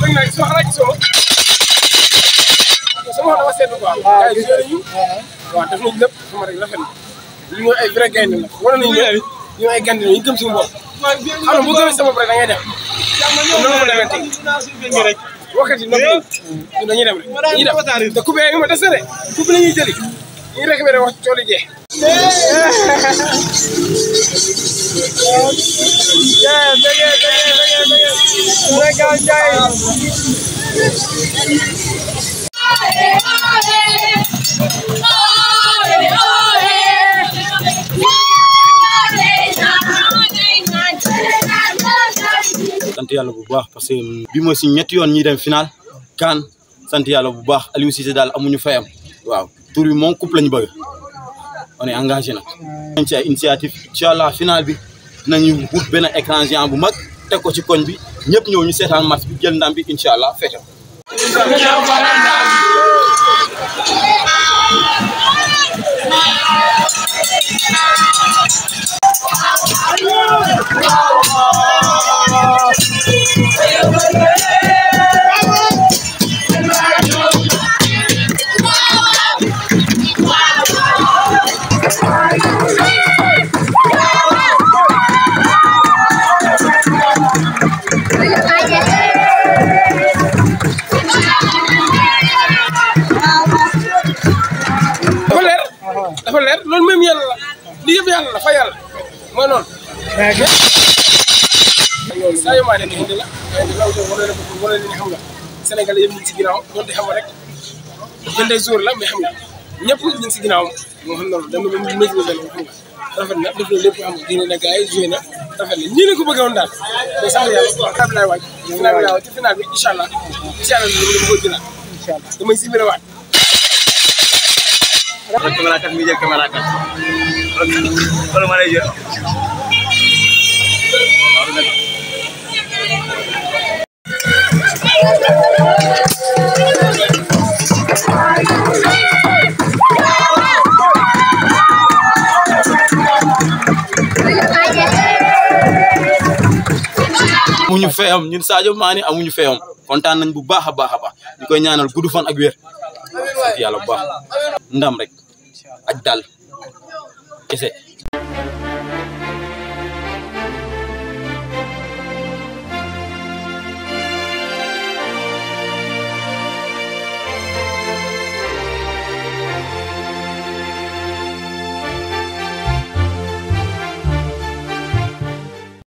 bëgg naa sama xalaat gisoo ma sama xol dafa seetlu quoi. gars yi joué nañu. waaw def nañu lépp sama rek rafet na. ñu ñooy ay vrai gaynde la wane nañu ne ñu ay gaynde la ñu gëm suñu bopp. xam nga bu gëmee sa bopp rek da ngay dem. kon noonu la demee tey. waxati noonu ñun dañuy dem rek dañuy dem te coupe yi ma des na de coupe la ñuy jëli ñu ngi récupéré wax cooli jee. sant yàlla bu baax parce que bi mooy si ñetti yoon ñuy dem final kan sant yàlla bu baax Aliou Cissé daal amuñu fayam waaw tur bi moom coupe lañu bëgg on est engagé nag nañ ci ay initiative incha allah final bi dinañu wut benn écran géant bu mag teg ko ci koñ bi ñëpp ñëw ñu seetaan match bi jël ndam bi incha allah fete dafa leer dafa leer loolu même yàlla la li yëpp yàlla la fa yàlla mooy noonu. loolu saa yu maa nekk indi la indi la wala la bëgg wala li nga xam nga Sénégal yëpp ñu ngi si ginnaaw donte xam nga rek benn jour la mais xam nga ñëpp ñu ngi si ginnaaw moo xam loolu dama leen maîtriser la xam nga rafet na def na lépp xam nga génne na gars yi joué na rafet na ñii la ko bëggee woon daal mais sax yàlla final bi laay waaj final bi laay waaj ci final bi incha allah incha allah dama ko jëlaat damay sibiré waat caméra kat mi jël caméra kat wala ma lay jël amuñu fayam ñun Sadio Mané amuñu fayam kontaan nañ bu baax a baax a baax ñu koy ñaanal gudd fan ak wér sant yàlla bu baax ndam rek ak dal kese